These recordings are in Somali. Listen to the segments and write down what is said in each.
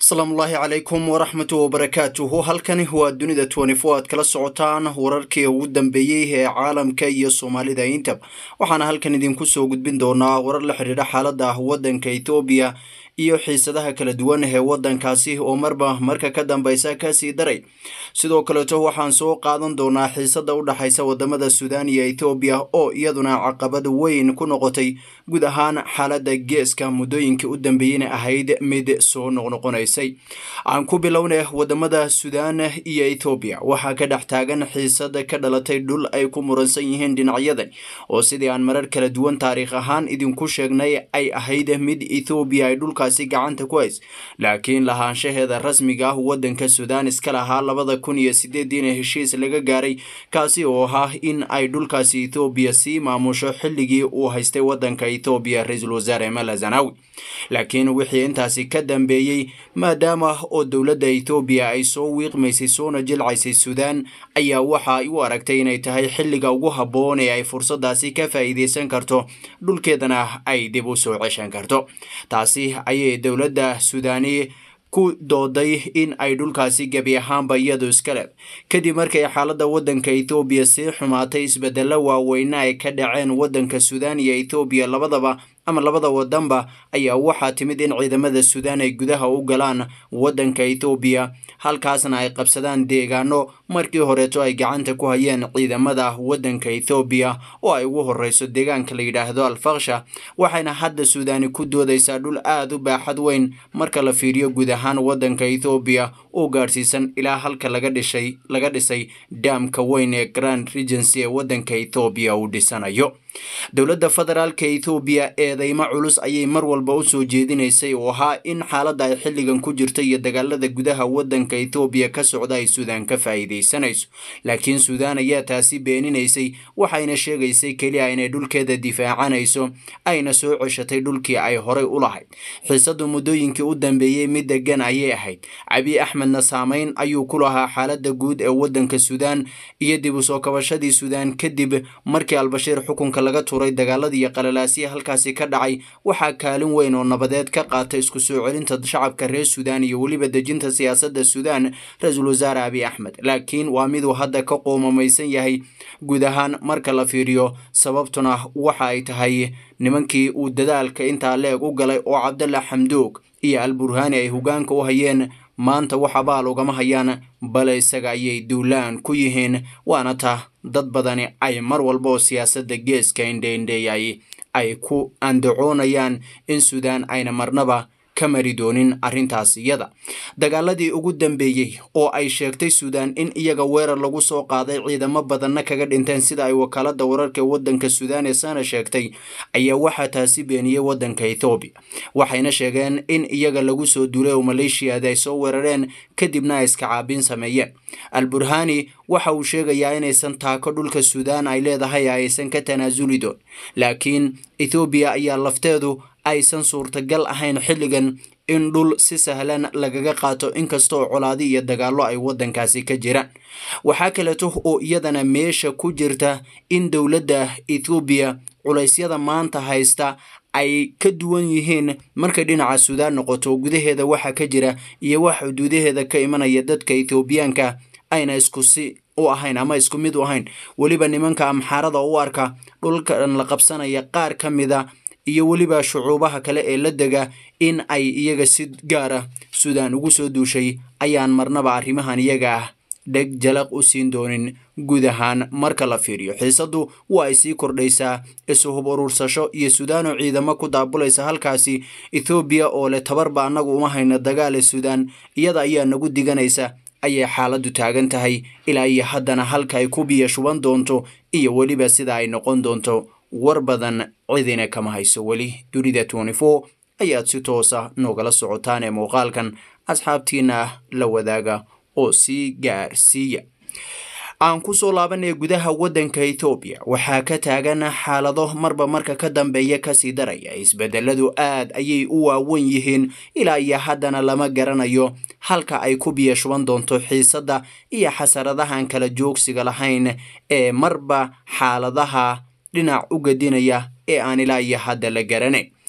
asalaamullaahi calaykum waraxmatu wabarakaatuhu halkani waa dunida twenty-four aad kala socotaan wararkii ugu dambeeyey ee caalamka iyo soomaalida intaba waxaana halkan idinku soo gudbin doonaa warar la xidhiidha xaaladda waddanka ethoobiya iyo xiisadaha kala duwan ee waddankaasi oo marba marka ka dambeysa kasii daray sidoo kaleeto waxaan soo qaadan doonaa xiisada u dhexaysa wadamada suudaan iyo ethoobiya oo iyaduna caqabad weyn ku noqotay guud ahaan xaaladda geeska muddooyinkii u dambeeyeyna ahayd mid soo noqnoqonaysay aan ku bilowna wadamada suudaan iyo ethoobiya waxaa ka dhex taagan xiisad ka dhalatay dhul ay ku muransan yihiin dhinacyadan oo sidii aan marar kala duwan taariikh ahaan idinku sheegnay ay ahayd mid ethoobiya ay dhulkaasi gacanta ku hays laakiin lahaanshaheeda rasmiga ah waddanka suudaan iska lahaa labada kun iyo sideediina heshiis laga gaaray kaasi oo ahaa in ay dhulkaasi ethoobiya sii maamusho xilligii uu haystay waddanka ethoobiya ra-iisul wasaare mala zanawi laakiin wixii intaasi ka dambeeyey maadaama oo dowladda ethoobiya ay soo wiiqmaysay soona jilcaysay suudaan ayaa waxa ay u aragtay inay tahay xilliga ugu habboon ee ay fursadaasi ka faa'iideysan karto dhulkeedana ay dib u soo ceshan karto taasi ayay dowladda suudaani ku dooday in ay dhulkaasi gebi ahaanba iyadu iskale kadib markay xaaladda waddanka ethoobiya sii xumaatay isbedelo waaweyna ay ka dhaceen waddanka suudaan iyo ethoobiya labadaba ama labada wadanba ayaa waxaa timid in ciidamada suudaan ay gudaha u galaan waddanka ethoobiya halkaasna ay qabsadaan deegaano markii horeeto ay gacanta ku hayeen ciidamada waddanka ethoobiya oo ay ugu horeyso deegaanka la yidhaahdo alfaksha waxayna hadda suudaani ku doodaysaa dhul aada u baaxad weyn marka la fiiriyo guud ahaan waddanka ethoobiya oo gaadhsiisan ilaa halka laga dhishay laga dhisay daamka weyn ee grand regency ee waddanka ethoobiya uu dhisanayo dowladda federaalka ethoobiya eedeymo culus ayay mar walba u soo jeedinaysay oo ahaa in xaaladda ay xilligan ku jirto iyo dagaalada gudaha waddanka ethoobiya ka socda ay suudaan ka faa'iidaysanayso laakiin suudaan ayaa taasi beeninaysay waxayna sheegaysay keliya inay dhulkeeda difaacanayso ayna soo ceshatay dhulkii ay horay u lahayd xiisadu muddooyinkii u dambeeyey mid degan ayay ahayd cabi axmedna saameyn ayuu ku lahaa xaaladda guud ee waddanka suudaan iyo dib u soo kabashadii suudaan kadib markii albashiir xukunka laga tuuray dagaaladii iyo qalalaasiya halkaasi ka dhacay waxaa kaalin weyn oo nabadeed ka qaatay isku soo celinta shacabka reer suudaan iyo weliba dejinta siyaasadda suudaan ra-iisul wasaare abi axmed laakiin waa miduu hadda ka qoomamaysan yahay guud ahaan marka la fiiriyo sababtuna waxa ay tahay nimankii uu dadaalka intaa leeg u galay oo cabdalla xamdoog iyo alburhaani ay hogaanka u hayeen maanta wax abaal ugama hayaan bale isaga ayay duulaan ku yihiin waana ta dad badani ay mar walba oo siyaasadda geeska indheindheeyay ay ku andacoonayaan in suudaan ayna marnaba ka mari doonin arrintaas iyada dagaaladii ugu dambeeyey oo ay sheegtay suudaan in iyaga weerar lagu soo qaaday ciidamo badanna kaga dhinteen sida ay wakaaladda wararka waddanka suudaan ee sana sheegtay ayaa waxaa taasi beeniyey waddanka ethoobiya waxayna sheegeen in iyaga lagu soo duulay oo maleeshiyada ay soo weerareen kadibna ay iska caabin sameeyeen alburhani waxa uu sheegayaa inaysan taako dhulka suudaan ay leedahay aysan ka tanaasuli doon laakiin ethoobiya ayaa lafteedu aysan suurtagal ahayn xilligan in dhul si sahlan lagaga qaato inkastoo colaadi iyo dagaallo ay waddankaasi ka jiraan waxaa kaleeto oo iyadana meesha ku jirta in dowladda ethoobiya culaysyada maanta haysta ay ka duwan yihiin markay dhinaca suudaan noqoto gudaheeda waxa ka jira iyo wax xuduudaheeda ka imanaya dadka ethoobiyaanka ayna isku si u ahayn ama isku mid u ahayn weliba nimanka amxaarada u arka dhulkan la qabsanaya qaar ka mida iyo weliba shucuubaha kale ee la dega in ay iyaga si gaara suudaan ugu soo duushay ayaan marnaba arrimahan iyaga ah dheg jalaq u siin doonin guud ahaan marka la fiiriyo xiisaddu waa ay sii kordhaysaa isuhub urursasho iyo suudaanoo ciidamo ku daabulaysa halkaasi ethoobiya oo leh tabarba annagu uma hayno dagaale suudaan iyada ayaa nagu diganaysa ayay xaaladdu taagan tahay ilaa iyo haddana halka ay ku biyo shuban doonto iyo weliba sida ay noqon doonto war badan cidina kama hayso weli dunida twenty four ayaad si toosa noogala socotaan ee muuqaalkan asxaabtiina la wadaaga oo sii gaarsiiya aan kusoo laabanaya gudaha waddanka ethoobiya waxaa ka taagan xaalado marba marka ka dambeeya kasii daraya isbedeladu aad ayay u waawen yihiin ilaa iyo haddana lama garanayo halka ay ku biyo shuban doonto xiisadda iyo xasaradahan kala joogsiga lahayn ee marba xaaladaha dhinac u gadinaya ee aan ilaa iyo hadda la garanayn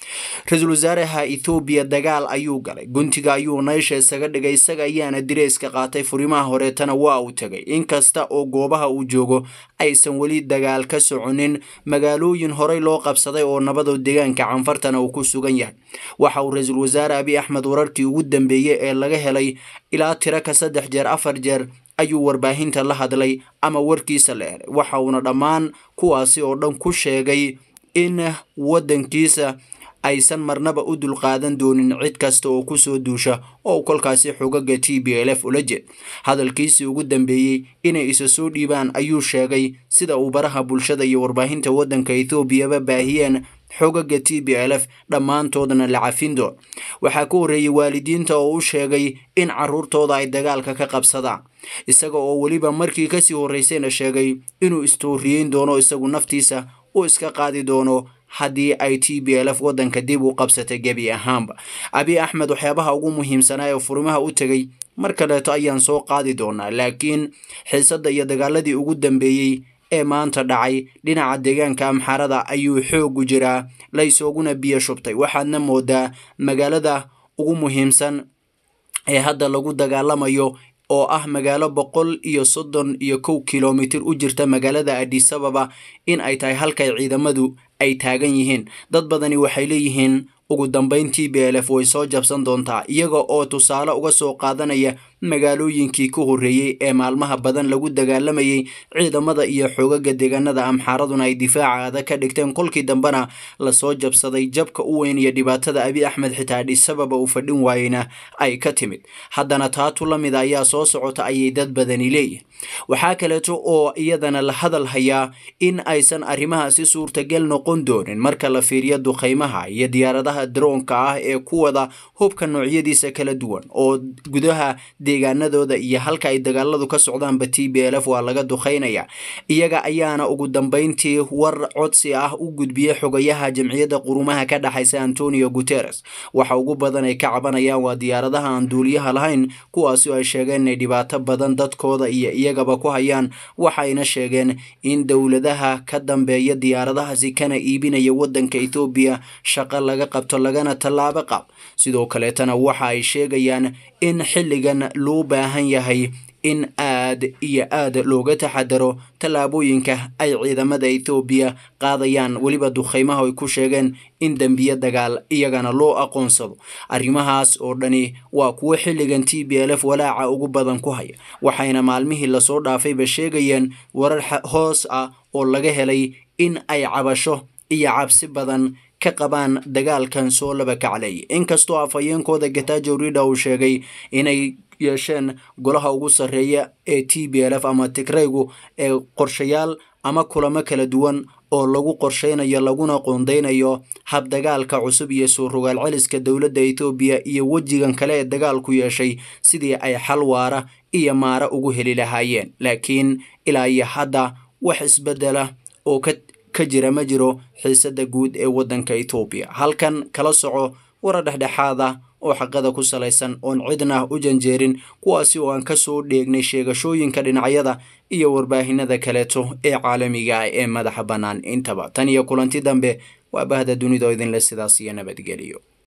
ra-iisul wasaaraha ethoobiya dagaal ayuu galay guntiga ayuu naysha isaga dhigay isaga ayaana direyska qaatay furimaha horeetana waa uu tegay inkasta oo goobaha uu joogo aysan weli dagaal ka soconin magaalooyin horey loo qabsaday oo nabadoo deegaanka canfartana uu ku sugan yahay waxa uu ra-iisul wasaare abiy axmed wararkii ugu dambeeyey ee laga helay ilaa tiro ka saddex jeer afar jeer ayuu warbaahinta la hadlay ama warkiisa la helay waxa uuna dhammaan kuwaasi oo dhan ku sheegay in waddankiisa aysan marnaba u dulqaadan doonin cid kasta oo kusoo duusha oo kolkaasi xogaga t b l f ula jeed hadalkiisii ugu dambeeyey inay isa soo dhiibaan ayuu sheegay sida uu baraha bulshada iyo warbaahinta waddanka ethoobiaba baahiyeen xogaga t b l f dhammaantoodna la cafin doon waxaa ka horreeyey waalidiinta oo u sheegay in caruurtooda ay dagaalka ka qabsadaan isaga oo weliba markii kasii horreysayna sheegay inuu istooriyeyn doono isagu naftiisa uu iska qaadi doono haddii ay t b l f waddanka dib u qabsatay gebi ahaanba abiy axmed waxyaabaha ugu muhiimsanaa ee furimaha u tegay mar kaleeto ayaan soo qaadi doonaa laakiin xiisadda iyo dagaaladii ugu dambeeyey ee maanta dhacay dhinaca deegaanka amxarada ayuu xoogu jiraa laysooguna biyo shubtay waxaadna moodaa magaalada ugu muhiimsan ee hadda lagu dagaalamayo oo ah magaalo boqol iyo soddon iyo kow kilomitir u jirta magaalada adisababa in ay tahay halkay ciidamadu ay taagan yihiin dad badani waxay leeyihiin ugu dambeyn t b l f way soo jabsan doontaa iyaga oo tusaale uga soo qaadanaya magaalooyinkii ka horreeyey ee maalmaha badan lagu dagaalamayay ciidamada iyo xoogaga deegaanada amxaaraduna ay difaaca adag ka dhigteen kolkii dambena lasoo jabsaday jabka u weyn iyo dhibaatada abiy axmed xitaa adhisababa uu fadhin waayeyna ay ka timid haddana taatu la mid ayaa soo socota ayay dad badani leeyihin waxaa kaleeto oo iyadana la hadal hayaa in aysan arrimahaasi suurtagal noqon doonin marka la fiiriyo duqaymaha iyo diyaaradaha daroonka ah ee ku wada hubka noocyadiisa kala duwan oo gudaha deegaanadooda iyo halka ay dagaaladu ka socdaanba t b l f waa laga duqaynaya iyaga ayaana ugu dambeyntii war codsi ah u gudbiyey xogayaha jamciyadda qurumaha ka dhexaysa antonio guteres waxa ugu badan ay ka cabanayaan waa diyaaradaha aan duuliyaha lahayn kuwaasi oo ay sheegeen inay dhibaato badan dadkooda iyo iyagaba ku hayaan waxayna sheegeen in dowladaha ka dambeeya diyaaradahaasi kana iibinaya waddanka ethoobiya shaqo laga qabto lagana tallaabo qab sidoo kaleetana waxa ay sheegayaan in xilligan loo baahan yahay in aad iyo aad looga taxadaro tallaabooyinka ay ciidamada ethoobiya qaadayaan weliba duqaymaha ay ku sheegeen in dembiye dagaal iyagana loo aqoonsado arrimahaas oo dhani waa kuwo xilligan t b l f walaaca ugu badan ku haya waxayna maalmihii lasoo dhaafayba sheegayeen warar hoos ah oo laga helay in ay cabasho iyo cabsi badan ka qabaan dagaalkan soo laba kaclay inkastoo afhayeenkooda gatajo rida uu sheegay inay yeesheen golaha ugu sarreeya ee t b l f ama tigraygu ee qorshayaal ama kulamo kala duwan oo lagu qorsheynayo laguna qoondeynayo habdagaalka cusub iyo soo rogaal celiska dowladda etoobiya iyo wejigan kale ee dagaalku yeeshay sidii ay xal waara iyo maara ugu heli lahaayeen laakiin ilaa iyo hadda wax isbedela oo ka ka jira ma jiro xiisadda guud ee waddanka etoobiya halkan kala soco warar dhexdhexaad ah oo xaqada ku salaysan oon cidna u janjeerin kuwaasi oo aan ka soo dheegnay sheegashooyinka dhinacyada iyo warbaahinada kaleeto ee caalamiga ah ee madaxa bannaan intaba tan iyo kulanti dambe waa bahda dunida oo idinle sidaas iyo nabadgeliyo